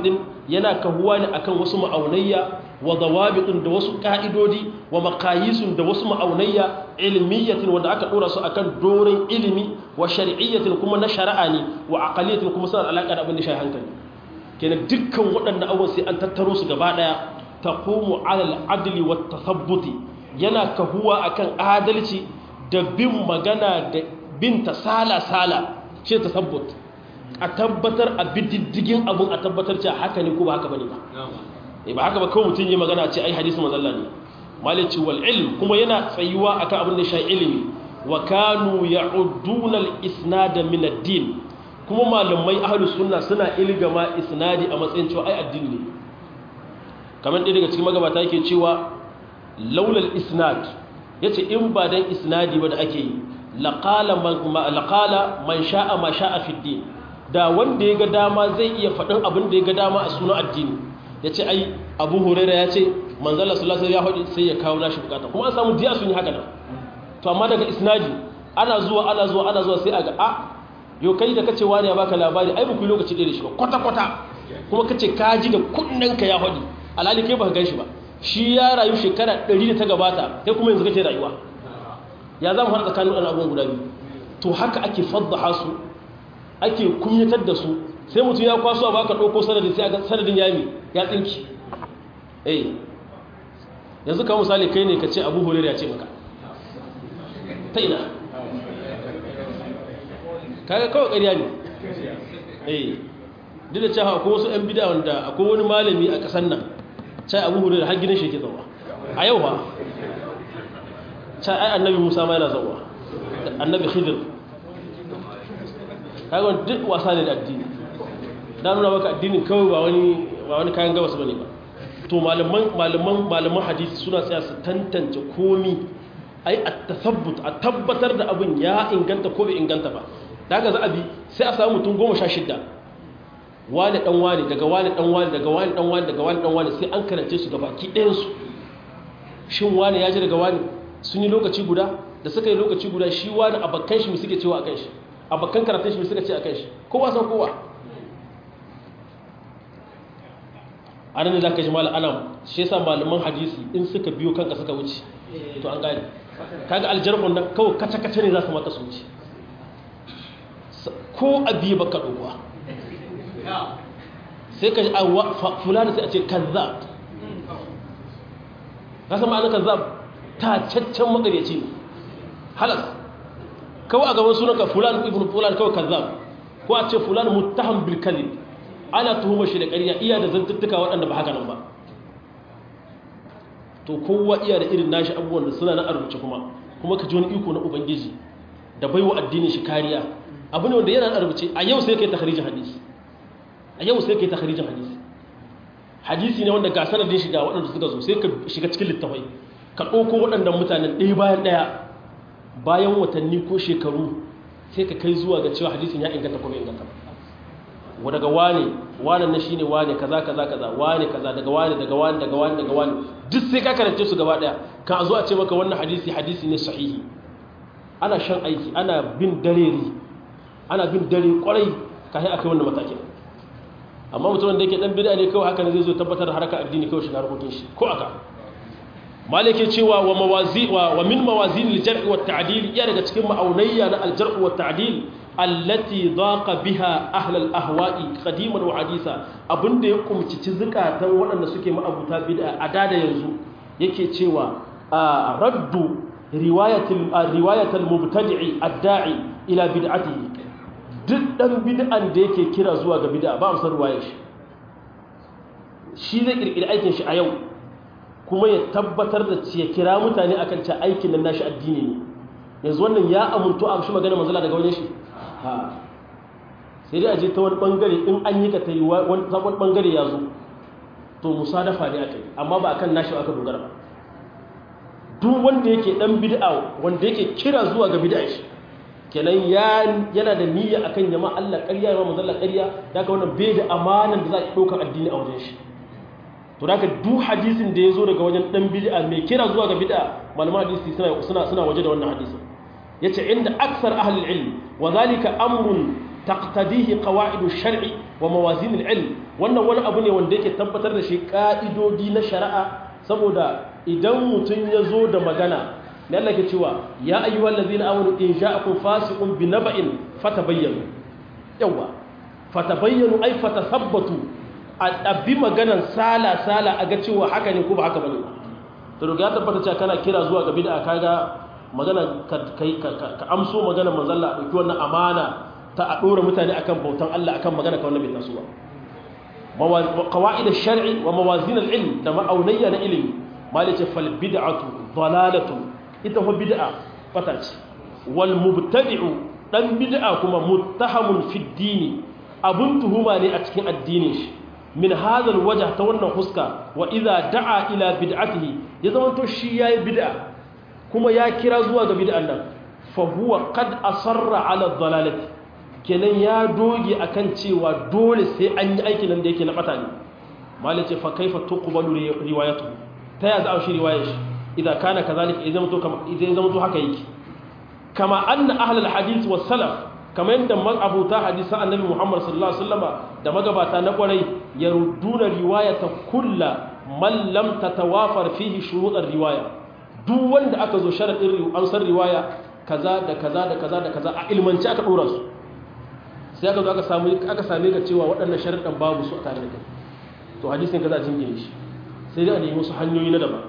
S1: yana kahuwa ne akan wasu ma'aunayya wa dawabitun da wasu ka'idodi wa maqayisun da wasu ma'aunayya ilmiyatin wanda aka dora su akan dorin ilimi wa shar'iyyatin kuma na shari'a ne wa aqaliyatin kuma suna alaka da abin da shi hankali kenan dukkan waɗannan abubuwan sai an tattaro su gaba daya taqumu 'ala al-'adli wat tathabbuti yana kahuwa akan adalci da bin magana da bin ta sala-sala ce ta sabbut a tabbatar a bididdigin abin a tabbatar ce haka ne ko ba haka bane ba ba haka ba kawai mutum yi magana ce ai hadisi mazalla ne malici wal ilm kuma yana tsayuwa akan abin da shi ilimi wa kanu ya'udduna al-isnad min ad-din kuma malamai ahlus sunna suna ilgama isnadi a matsayin cewa ai addini ne kamar ɗaya daga cikin magabata yake cewa laulal isnad yace in ba dan isnadi ba da ake yi laqala man sha'a ma sha'a fi din da wanda ya ga dama zai iya faɗin abin da ya ga dama a sunan addini yace ai Abu Hurairah yace manzala sallallahu alaihi wasallam ya sai ya kawo nashi bukata kuma an samu diya sun yi haka nan to amma daga isnadi ana zuwa ana zuwa ana zuwa sai a ga a yo kai da kace wani ya baka labari ai ba ku lokaci da shi ba kwata kwata kuma kace ka ji da kunnanka ya hadi alhali kai baka gan shi ba shi ya rayu shekara 100 da ta gabata kai kuma yanzu kake rayuwa ya zama har tsakanin waɗannan abubuwan guda biyu to haka ake faddaha su ake kunyatar da su sai mutum ya kwaso ba ka ɗauko sanadin sai a sanadin yami ya tsinki eh yanzu ka misali kai ne ka ce abu hulera ya ce maka ta ina kaga kawai ƙarya ne eh duk da cewa akwai wasu 'yan bida wanda akwai wani malami a ƙasar nan cai abu hulera har gidan shi ke zauwa a yau ba cai ai annabi musa ma yana zauwa annabi khidir kaga duk wasa ne da addini da nuna maka addinin kawai ba wani ba wani kayan gabas bane ba to malaman malaman malaman hadisi suna tsaya su tantance komi ai at-tathabbut a tabbatar da abin ya inganta ko bai inganta ba daga za a bi sai a samu mutum 16 wani dan wani daga wani dan wani daga wani dan wani daga wani dan wani sai an karance su gabaki ɗayan su shin wani ya ji daga wani sun yi lokaci guda da suka yi lokaci guda shi wani abakkan shi suke cewa akan shi abakkan karatun shi suka ce akan shi kowa san kowa a nan da za ka ji mala ana shi yasa malaman hadisi in suka biyo kanka suka wuce to an gane kaga aljarhun nan kawai kace-kace ne za su maka su wuce ko abi baka dokuwa sai ka ji a fulani sai a ce kazzab ka san ma'anar kazzab ta caccen magaryaci ne halas kawai a gaban sunanka fulani ibn fulani kawai kazzab ko a ce fulani muttaham bil kadhib ana tuhumar shi da ƙarya iya da zantuttuka waɗanda ba haka nan ba to kowa iya da irin nashi abubuwan da suna na arbuce kuma kuma ka ji wani iko na ubangiji da baiwa addinin shi kariya abu ne wanda yana na arbuce a yau sai kai takharijin hadisi a yau sai kai takharijin hadisi hadisi ne wanda ga sanadin shiga waɗanda suka zo sai ka shiga cikin littafai ka ɗauko waɗannan mutanen ɗaya bayan ɗaya bayan watanni ko shekaru sai ka kai zuwa ga cewa hadisin ya inganta ko bai inganta ba daga wane wane na shine wane kaza kaza kaza wane kaza daga wane daga wane daga wane daga wane duk sai ka karance su gaba daya kan a zo a ce maka wannan hadisi hadisi ne sahihi ana shan aiki ana bin dareri ana bin dare kwarai kafin akai wannan matakin amma mutum da yake dan bid'a ne kawai haka ne zai zo tabbatar da harkar addini kawai shiga harkokin shi ko aka malike cewa wa mawazi wa, wa min mawazin al-jarh wa at-ta'dil ya daga cikin ma'aunayya na al-jarh wa at-ta'dil allati daqa biha ahl al-ahwa'i qadiman wa hadisa abinda ya kumcici zukatan waɗanda suke ma'abuta bid'a a da yanzu yake cewa raddu riwayatul riwayatul mubtadi'i ad-da'i ila bid'atihi duk dan bid'an da yake kira zuwa ga bid'a ba amsar riwayar shi shi zai kirkiri aikin shi a yau kuma ya tabbatar da ya kira mutane akan ta aikin nan nashi addini ne yanzu wannan ya amuntu a shi magana manzala daga wajen shi sai dai a je ta wani bangare in an yi ka ta yi wani sabon bangare ya zo to musadafa ne aka yi amma ba akan nashi aka dogara ba duk wanda yake dan bid'a wanda yake kira zuwa ga bid'a shi kenan yana da niyya akan yama Allah ƙarya ya manzo Allah ƙarya daga wannan bai da amanan da za ki ɗaukar addini a wajen shi to daga duk hadisin da ya zo daga wajen dan bid'a mai kira zuwa ga bid'a malaman hadisi suna suna suna waje da wannan hadisin yace inda aksar ahli ilm wa zalika amrun taqtadihi qawaidu shar'i wa mawazin al-ilm wannan wani abu ne wanda yake tabbatar da shi ka'idodi na shari'a saboda idan mutum ya zo da magana da Allah ke cewa ya ayyuhal ladzina amanu in ja'akum fasiqun binaba'in fatabayyanu yawa fatabayyanu ay fatathabbatu a bi maganan sala sala a ga cewa haka ne ko ba haka bane to daga ya tabbata cewa kana kira zuwa ga bid'a kaga magana ka ka amso magana manzon Allah dauki wannan amana ta a dora mutane akan bautan Allah akan magana ka wannan bai taso ba qawaid ash-shar'i wa mawazin al-ilm da ma'aunayya na ilimi malice fal bid'atu dalalatu ita fa bid'a fata ce wal mubtadi'u dan bid'a kuma muttahamun fi dini abun tuhuma ne a cikin addinin shi min hadha al-wajh ta wannan huska wa idza da'a ila bid'atihi ya zama to shi yayi bid'a kuma ya kira zuwa ga bid'an nan fa huwa qad asarra ala dalalati kenan ya doge akan cewa dole sai an yi aikin nan da yake na bata ne malice fa kaifa tuqbalu riwayatu ta ya za a shi riwayar shi idan kana kazalika idan mutu kama idan zama to haka yake kama anna ahlul hadith was salaf kama yanda abuta hadisan annabi Muhammad sallallahu alaihi wasallama da magabata na kwarai yarudduna riwayata kullu man lam tatawafar fihi shurut riwaya duk wanda aka zo sharadin an san riwaya kaza da kaza da kaza da kaza a ilmanci aka dora su sai aka zo aka samu aka same ka cewa waɗannan sharadan babu su a tare da kai to hadisin kaza jingine shi sai dai a nemi wasu hanyoyi na daban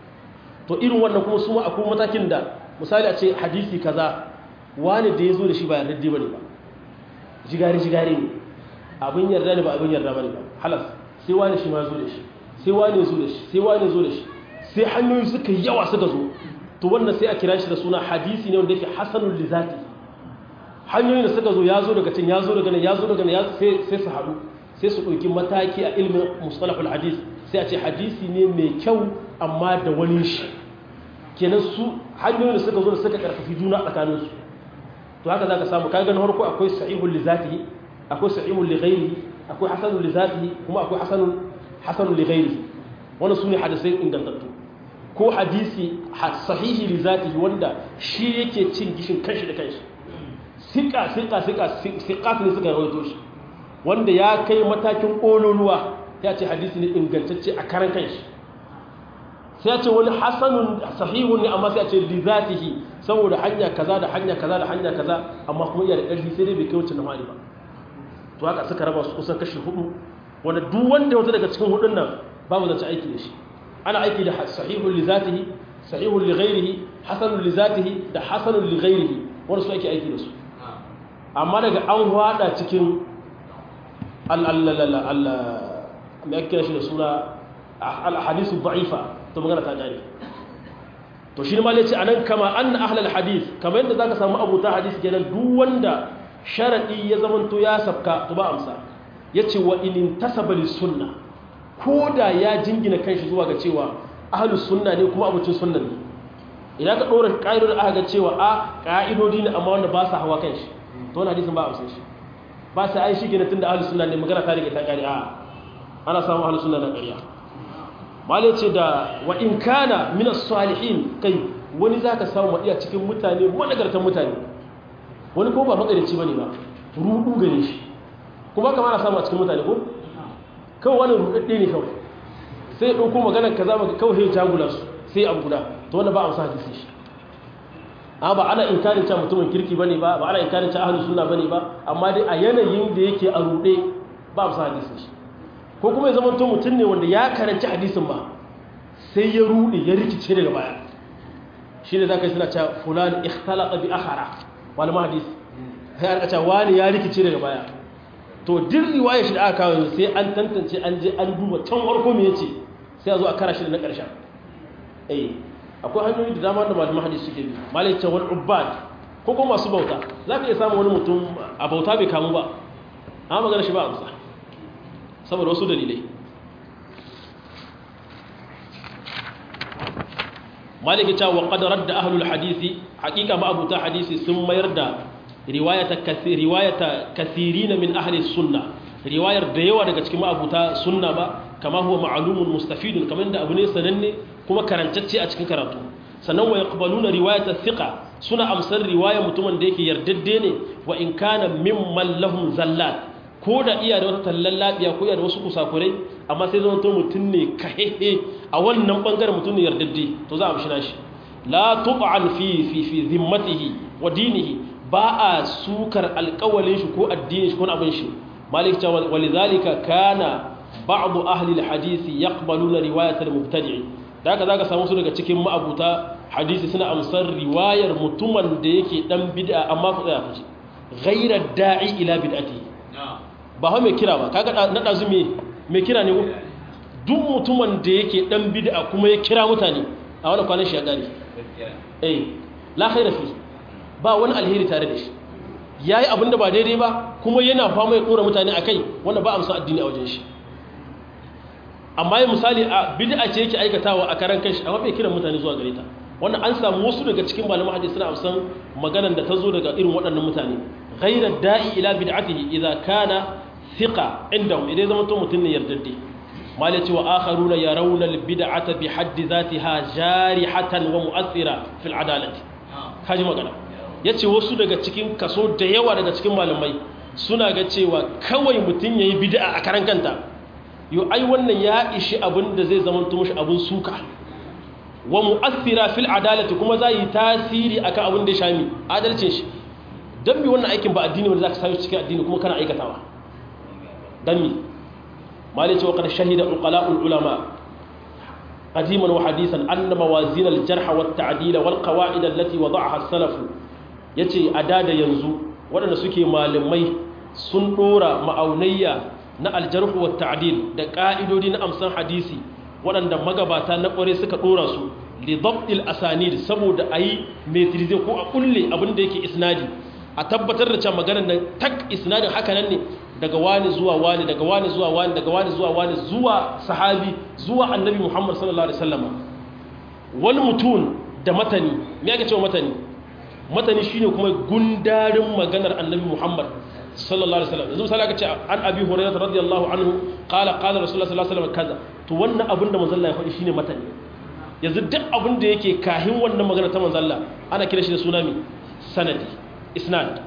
S1: to irin wannan kuma su akwai matakin da misali a ce hadisi kaza wani da ya zo da shi ba yarda ba ne ba jigari jigari ne abin yarda ne ba abin yarda ba ne ba halas sai wani shi ma zo da shi sai wani zo da shi sai wani zo da shi sai hanyoyi suka yawa suka zo to wannan sai a kira shi da suna hadisi ne wanda yake hasanul lizati hanyoyin da suka zo ya zo daga can ya zo daga nan ya zo daga nan sai sai su haɗu sai su ɗauki mataki a ilmin mustalahul hadis sai a ce hadisi ne mai kyau amma da wani shi kenan su hanyoyin da suka zo da suka karfafi juna tsakanin su to haka zaka samu kaga na farko akwai sahihul li zatihi akwai sahihul li ghairihi akwai hasanul li zatihi kuma akwai hasanul hasanul li ghairihi wannan sune hadisai ingantattu ko hadisi sahihi li zatihi wanda shi yake cin gishin kanshi da kanshi sika sika sika sika ne suka rawaito shi wanda ya kai matakin kololuwa ya ce hadisi ne ingantacce a karan kanshi sai ya ce wani hasanun sahihun ne amma sai ya ce li zatihi saboda hanya kaza da hanya kaza da hanya kaza amma kuma iya da ƙarfi sai dai bai kai wacce na mali ba to haka suka raba su kusan kashi hudu wanda duk wanda wata daga cikin hudun nan babu zance aiki da shi ana aiki da sahihun li zatihi sahihun li ghairihi hasanun li zatihi da hasanun li ghairihi wanda su ake aiki da su amma daga an hwada cikin Allah mai ake shi da suna al-hadisu da'ifa to magana ta gane to shi ne ma ce anan kama anna ahlal hadith kamar yadda zaka samu abuta hadisi kenan duk wanda sharadi ya zamanto ya sabka to ba amsa yace wa in tasaba lis sunna koda ya jingina kanshi zuwa ga cewa ahlus sunna ne kuma abucin sunna ne idan ka dora ka'idodin aka ga cewa a ka'idodi ne amma wanda ba sa hawa kanshi to wannan hadisin ba amsa shi ba sai ai shi gina tunda ahlus sunna ne magana ta rike ta kare a ana samu ahlus sunna da ƙarya malai ce da wa in kana min as-salihin kai wani zaka samu madiya cikin mutane managartan mutane wani ko ba makarici bane ba rudu gare shi kuma kamar ana samu a cikin mutane ko kawai wani rudadde ne kawai sai dauko maganar kaza maka kawai ya jagula su sai abu guda to wannan ba a sa hadisi shi amma ba ana inkarin cewa mutumin kirki bane ba ba ana inkarin cewa ahlus sunna bane ba amma dai a yanayin da yake a rude ba a sa hadisi shi ko kuma ya zama to mutum ne wanda ya karanci hadisin ba sai ya rude ya rikice daga baya shi ne za ka yi suna cewa fulani ikhtalaqa bi akhara wani mahadis sai an cewa wani ya rikice daga baya to duk riwaya shi da aka kawo sai an tantance an je an duba can farko me yace sai a zo a kara shi da na ƙarshen eh akwai hanyoyi da dama da malaman hadisi suke bi malai ce wal ubbad ko kuma masu bauta za ka iya samun wani mutum a bauta bai kamu ba amma magana shi ba amsa saboda wasu dalilai maliki ta wa qadarar da ahlul hadisi hakika ma abuta hadisi sun mayar da riwayata kathir riwayata kathirin min ahli sunna riwayar da yawa daga cikin ma'abuta sunna ba kama huwa ma'lumun mustafidun kamar da abu ne sananne kuma karantacce a cikin karatu sannan wa yaqbaluna riwayata thiqa suna amsar riwaya mutumin da yake yardadde ne wa in kana mimman lahum zallat ko da iya da wata tallan labiya ko iya da wasu kusakurai amma sai zama to mutum ne kahehe a wannan bangaren mutum ne yardadde to za a amshi nashi la tub'an fi fi fi zimmatihi wa dinihi ba a sukar alƙawalin shi ko addinin shi ko abin shi malik ta walidhalika kana ba'd ahli alhadith yaqbaluna riwayat almubtadi' da haka zaka samu su daga cikin ma'abuta hadisi suna amsar riwayar mutumin da yake dan bid'a amma ku tsaya kaji ghayra da'i ila bid'ati ba ha mai kira ba kaga na dazu me mai kira ne duk mutumin da yake dan bid'a kuma ya kira mutane a wannan kwanan shi ya gare eh la khaira fi ba wani alheri tare da shi yayi abin da ba daidai ba kuma yana fama ya dora mutane akai wanda ba amsa addini a wajen shi amma yi misali a bid'a ce yake aikatawa a karan kanshi amma bai kiran mutane zuwa gare ta wannan an samu wasu daga cikin malaman hadisi suna amsan maganar da ta zo daga irin waɗannan mutane ghayra da'i ila bid'atihi idza kana thiqa indahum idan zama to mutun ne yardadde malai ce wa akharuna yarawna al bid'ata bi haddi zatiha jarihatan wa mu'athira fil adalati kaji magana yace wasu daga cikin kaso da yawa daga cikin malamai suna ga cewa kawai mutun yayi bid'a a karan kanta yo ai wannan ya ishi abin da zai zama mushi abin suka wa mu'athira fil adalati kuma za yi tasiri akan abin da ya shami adalcin shi dan mi wannan aikin ba addini wanda zaka sayo cikin addini kuma kana aikatawa dan mi mali ce wa qad shahida uqala'ul ulama qadiman wa hadisan anna mawazin al jarh wa at-ta'dil wal qawa'id allati wada'aha as-salaf yace adada yanzu waɗanda suke malamai sun dora ma'aunayya na aljarhu wa ta'dil da ka'idodi na amsan hadisi waɗanda magabata na ƙware suka ɗora su li dabtil asanid saboda ayi metrize ko a kulle abin da yake isnadi a tabbatar da cewa maganar nan tak isnadin haka nan ne daga wani zuwa wani daga wani zuwa wani daga wani zuwa wani zuwa sahabi zuwa annabi Muhammad sallallahu alaihi wasallam wani mutum da matani me ake cewa matani matani shine kuma gundarin maganar annabi Muhammad sallallahu alaihi wasallam yanzu misali aka ce an abi hurairah radiyallahu anhu qala qala rasulullah sallallahu alaihi wasallam kaza to wannan abin da manzon Allah ya faɗi shine matani yanzu duk abin da yake kahin wannan magana ta manzon Allah ana kira shi da suna mi sanadi isnad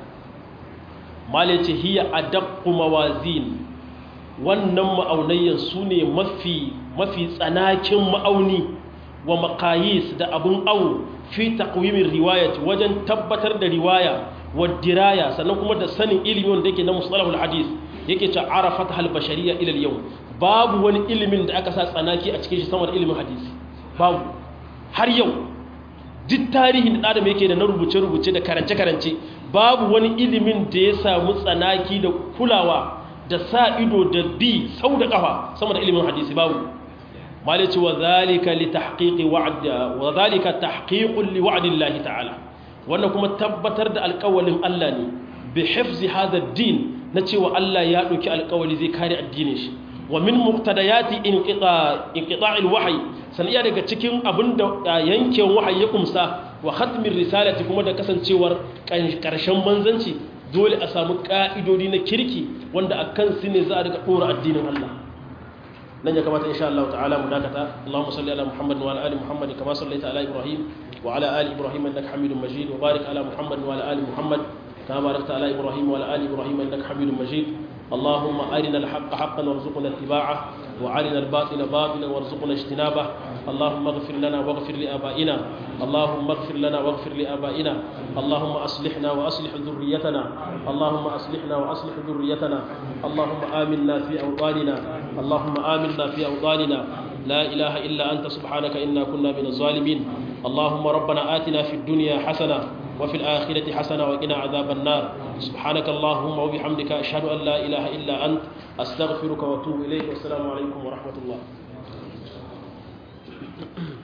S1: mala yace hiya adaqqu mawazin wannan ma'aunayyan sune mafi mafi tsanakin ma'auni wa maqayis da abun awu fi taqwimin riwayat wajen tabbatar da riwaya wadiraya sannan kuma da sanin ilimi wanda yake na musalahul hadis yake ce arafat hal bashariya ila yau babu wani ilimin da aka sa tsanaki a cikin shi sama da ilimin hadisi babu har yau duk tarihin da adam yake da na rubuce-rubuce da karance-karance babu wani ilimin da ya samu tsanaki da kulawa da sa ido da bi sau da kafa sama da ilimin hadisi babu malice wa zalika li tahqiqi wa'd wa zalika tahqiqun li wa'dillahi ta'ala wannan kuma tabbatar da alƙawalin Allah ne bi hifzi hadha din na cewa Allah ya ɗauki alƙawali zai kare addinin shi wa min muqtadayati inqita inqita'il wahyi saniya daga cikin abinda yankin wahayi ya kumsa wa khatmir risalati kuma da kasancewar karshen manzanci dole a samu ka'idodi na kirki wanda akan su ne za a daga dora addinin Allah nan ya kamata insha Allah ta'ala mu dakata Allahumma salli ala Muhammad wa ala ali Muhammad kama sallaita ala Ibrahim wa ala ali Ibrahim innaka Hamidum Majid wa barik ala Muhammad wa ala ali Muhammad kama barakta ala Ibrahim wa ala ali Ibrahim innaka Hamidum Majid اللهم أرنا الحق حقا وارزقنا اتباعه وأرنا الباطل باطلا وارزقنا اجتنابه اللهم اغفر لنا واغفر لآبائنا اللهم اغفر لنا واغفر لآبائنا اللهم أصلحنا وأصلح ذريتنا اللهم أصلحنا وأصلح ذريتنا اللهم آمنا في أوطاننا اللهم آمنا في أوطاننا لا إله إلا أنت سبحانك إنا كنا من الظالمين اللهم ربنا آتنا في الدنيا حسنة وفي الآخرة حسنة وقنا عذاب النار سبحانك اللهم وبحمدك أشهد أن لا إله إلا أنت أستغفرك وأتوب إليك والسلام عليكم ورحمة الله